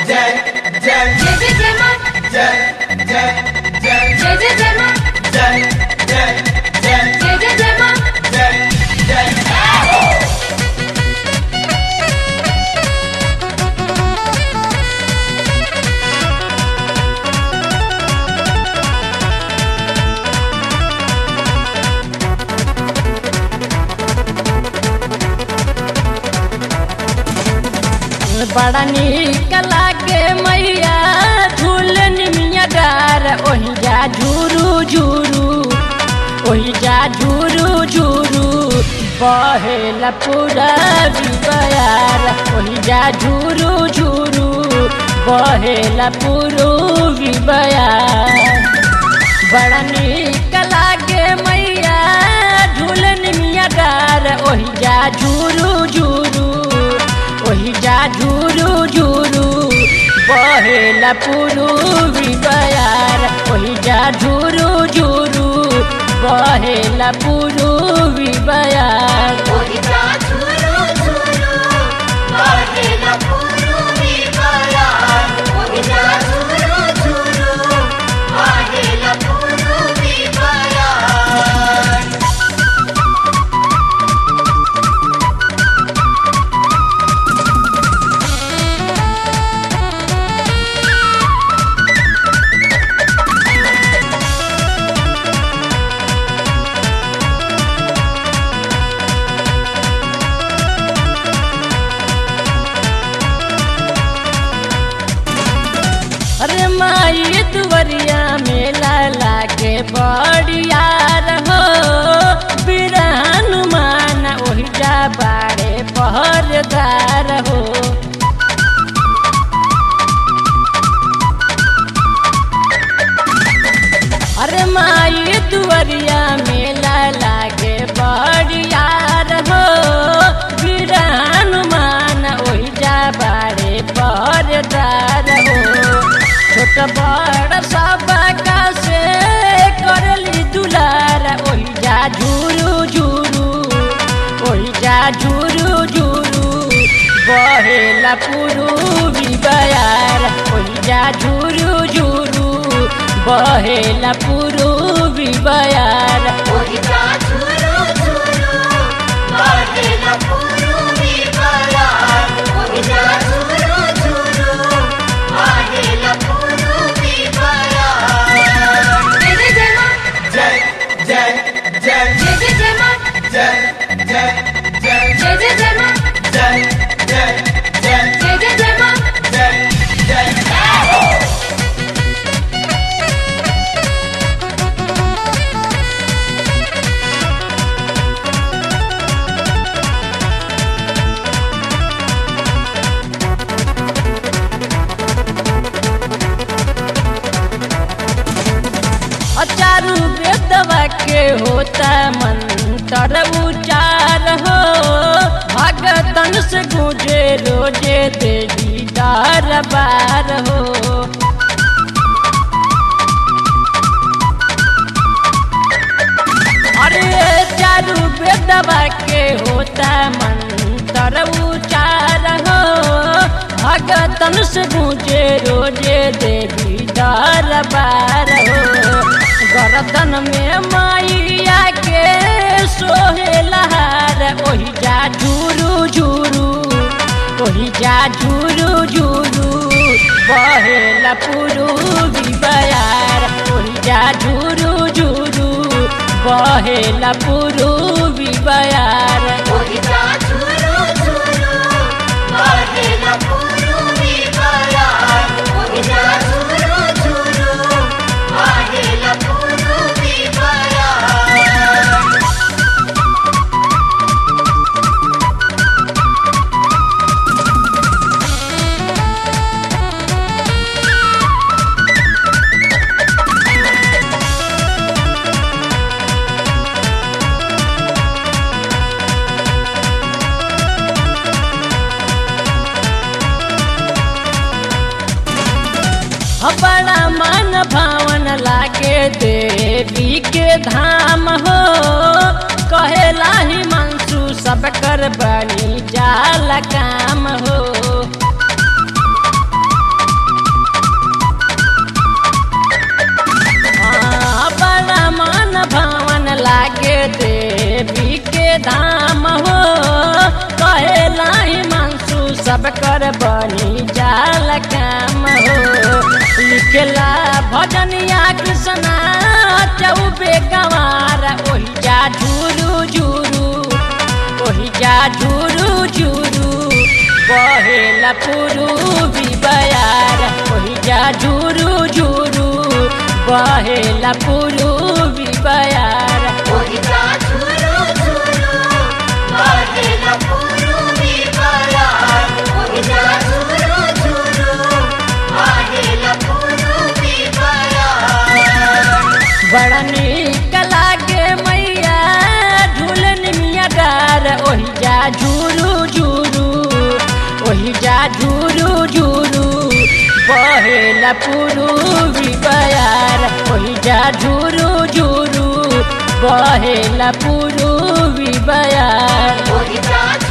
जय जय जय जय जय माँ जय जय जय जय जय जय माँ जय जय जय जय जय जय माँ जय जय बड़ा नीक लागे मैया झूलन मिया डार ओही जा झूरू झूरू ओही जा झूरू झूरू बहेला पूरा बयार ओही जा झूरू झूरू बहेला पूरू बयार बड़ा नीक लागे मैया झूलन मिया डार ओही जा झूरू झूरू ओही जा झूरू झूरू बहेला पुरू बयार ओही जा झूरू झूरू बहेला पुरू बयार ओही जा झुरू झुरू बहेला पुरुवी बयार ओही जा झुरू झुरू बहेला पुरुवी बयार अरे माई दुवरिया मेला लागे बड़िया रहो बीर हनुमान ओही जा बाड़े पहरदार हो अरे माई दुवरिया मेला लागे बड़िया रहो बीर हनुमान ओही जा बाड़े पहरदार हो छोट बड़ सब का से करली दुलार ओही जा झूरू झूरू ओही जा झूरू झूरू बहेला पुरू बयार ओही जा झूरू झूरू बहेला पुरू बयार ओही जा झुरू झुरू बहेला पुरुवी बयार ओही जा झुरू झुरू बहेला पुरुवी बयार जय जय जय माँ जय जय जय जय जय जय माँ जय जय जय जय जय जय माँ जय जय जय जय जय जय माँ जय जय अचारू वेदवा के होता मंत्र उचार हो भगतन से गुजे रोजे देवी दरबार हो अरे चारू वेदवा के होता मंत्र उचार हो भगतन से गुजे रोजे देवी दरबार हो गर्दन में माइया के सोहे लहार ओही जा झूरू झूरू ओही जा झूरू झूरू बहेला पुरू बयार ओही जा झूरू झूरू बहेला पुरू बयार ओही जा झुरू झुरू बहेला पुरुवी बयार ओही जा झुरू झुरू बहेला पुरुवी बयार बड़ा मन भावन लागे देवी के धाम हो कहेला ही मंसू सब कर बनी जाल काम हो सब कर बनी जाल काम हो लिखला भजनिया कृष्णा चौबे गंवार ओहि जा झूरू झूरू ओहि जा झूरू झूरू बहेला पुरू बयार ओहि जा झूरू झूरू बहेला पुरू बयार ओही जा झुरू झुरू बहेला पूर्वी बयार ओही जा झुरू झुरू बहेला पूर्वी बयार बड़ा नीक लागे मैया झूलन मिया डार ओहि जा झूरू झूरू ओहि जा झूरू झूरू बहेला पुरू बयार ओहि जा झूरू झूरू बहेला पुरू बयार ओही जा